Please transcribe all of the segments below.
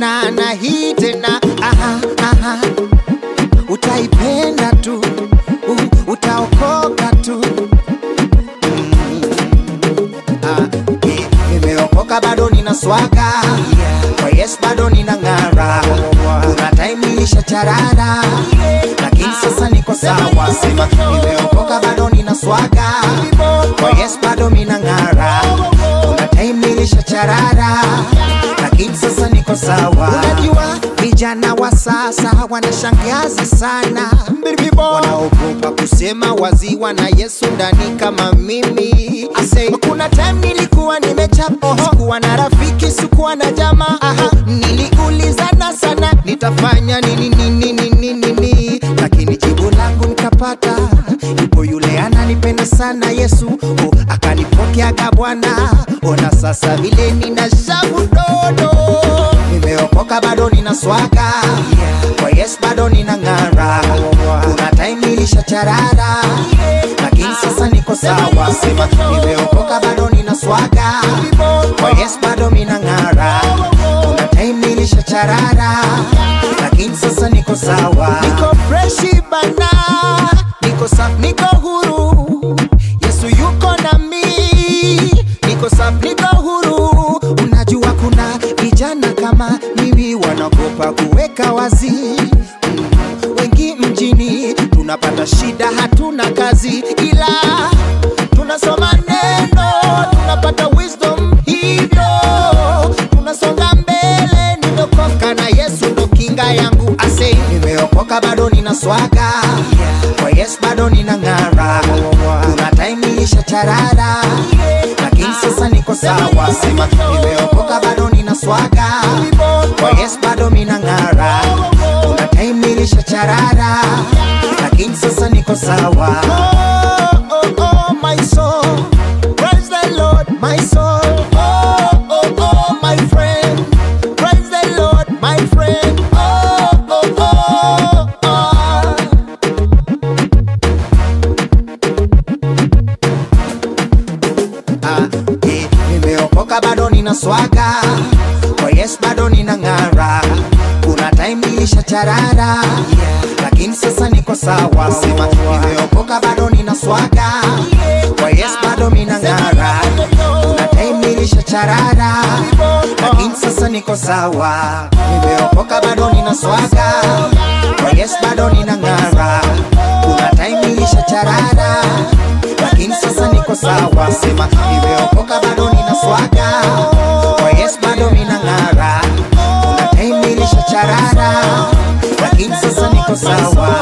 tena na hii tena aha, aha. Utaipenda tu uh, utaokoka tu Ah, eh, nimeokoka bado nina swaga kwa yes bado nina ng'ara kuna time nilisha charara lakini sasa niko sawa sema nimeokoka bado nina swaga kwa yes bado nina ng'ara kuna time nilisha charara lakini sasa niko sawa unajua vijana wa sasa wanashangaza sana wanaogopa kusema waziwa na yesu ndani kama mimi Asay, kuna time nilikuwa nimechapa sikuwa na rafiki sikuwa na jamaa Aha, niliulizana sana nitafanya nini nini nini nini lakini jibu langu nikapata yupo yule ananipenda sana yesu oh, akanipokeaga bwana ona sasa vile nina shavu dodo nimeokoka bado nina swaga kwa yes bado nina ng'ara kuna time nilisha charara lakini sasa niko sawa sema nimeokoka bado nina swaga kwa yes bado mina ng'ara kuna time nilisha charara lakini sasa niko sawa niko freshi bana niko safi niko huru yesu yuko na mi niko safi niko huru unajua kuna vijana kama mimi wanaogopa kuweka wazi Mm, wengi mjini tunapata shida hatuna kazi ila tunasoma neno tunapata wisdom hivyo tunasonga mbele nimeokoka na yesu ndo kinga yangu ase nimeokoka bado nina swaga kwa yes bado nina ng'ara kuna time nilisha charara lakini sasa niko sawa sema nimeokoka bado nina swaga kwa yes bado mina ng'ara kuna time nilisha charara lakini sasa niko sawa oh, oh, oh, my soul. Praise the Lord, my soul. Oh, oh, oh, my friend. Praise the Lord, my friend. Oh, oh, oh, oh. Ah, eh, nimeokoka bado nina swaga kwa yes bado nina ng'ara kuna time nilisha charara lakini sasa niko sawa sema nimeokoka bado nina swaga kwa yes bado mina ng'ara kuna time nilisha charara lakini sasa niko sawa nimeokoka bado nina swaga kwa yes bado nina ng'ara kuna time nilisha charara lakini sasa niko sawa sema nimeokoka bado nina swaga kwa yes bado nina ng'ara kuna time nilisha charara lakini sasa niko sawa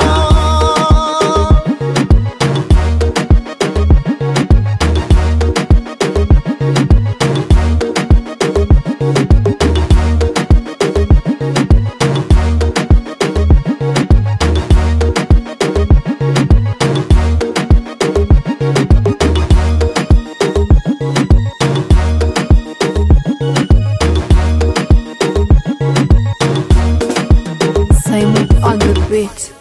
Simon on the beat.